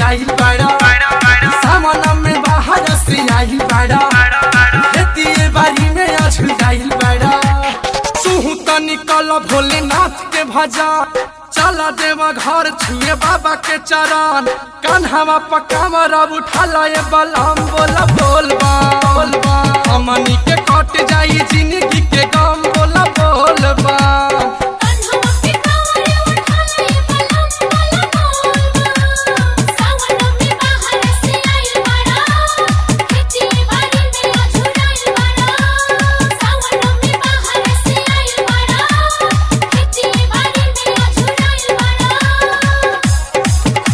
झुराई बड़ा सावन में बाहर से आई बड़ा खेती बारी में अझुराई बड़ा सुहू त निकल भोलेनाथ के भजा चला देवा घर छुए बाबा के चरण कान्हावा पकावर अब उठाला ये बलम बोला बोलबा बोलबा हमनी के कट जाई जिंदगी के गम बोला बोलबा कान्हा पे कांवरे उठाला ये बलम बोला बोलबा सावन में बाहर से आइल बड़ा खेती बाड़ी में अझुराइल बड़ा सावन में बाहर से आइल बड़ा खेती बाड़ी में अझुराइल बड़ा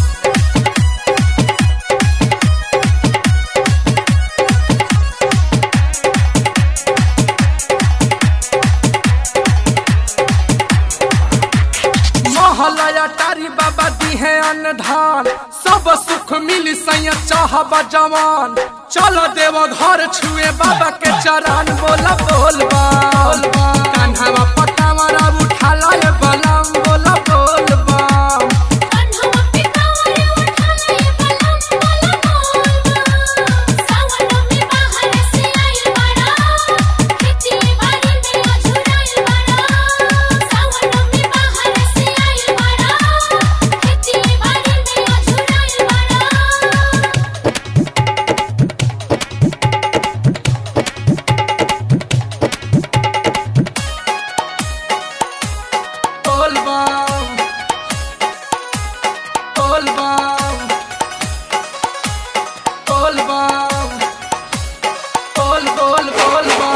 महलया टारी बाबा दी है अन्नधान सब सुख मिली सैया चाहबा जवान चलो देव घर छुए बाबा के चरण बोला बोलबा बोलबा कान्हावा पटावरा उठाला ये बलम बोला बोलबा कान्हा पे कांवरे उठाला ये बलम बोला बोलबा सावन में बाहर से आइल बड़ा खेती बाड़ी में अझुराइल बड़ा सावन में बाहर से आइल बड़ा खेती बाड़ी में अझुराइल बड़ा बोलबा बोलबा बोलबा बोल बोल बोलबा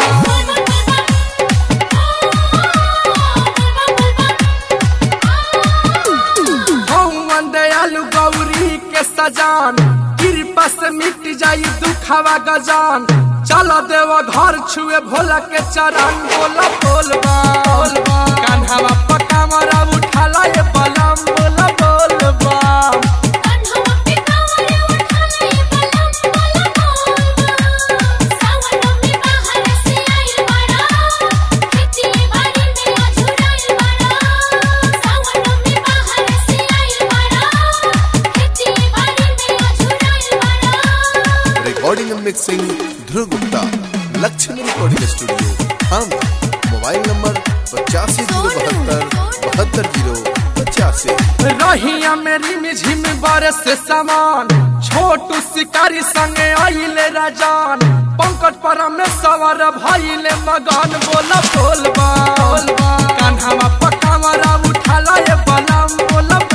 भगवान दयालु गौरी के सजान कृपा से मिट जाई दुखवा गजान चल देव घर छुए भोला के चरण बोला बोलबा बोलबा कान्हावा पकावरा उठाला ये बलम बोला बोलबा कान्हा पे कांवरे उठाला ये बलम बोला बोलबा सावन में बाहर से आइल बड़ा खेती बाड़ी में अझुराइल बड़ा सावन में बाहर से आइल बड़ा खेती बाड़ी में अझुराइल बड़ा recording and mixing Dhruv Gupta Lakshmi recording studio हम मोबाइल नंबर पचासी जीरो बहत्तर बहत्तर जीरो पचासी रहिया मेरी मिझिम बरस सामान छोटू शिकारी संगे आइले राजान पंकज परमेश्वर भइले मगन बोला बोलबा बोलबा कान्हावा पकावरा उठाला ये बलम बोला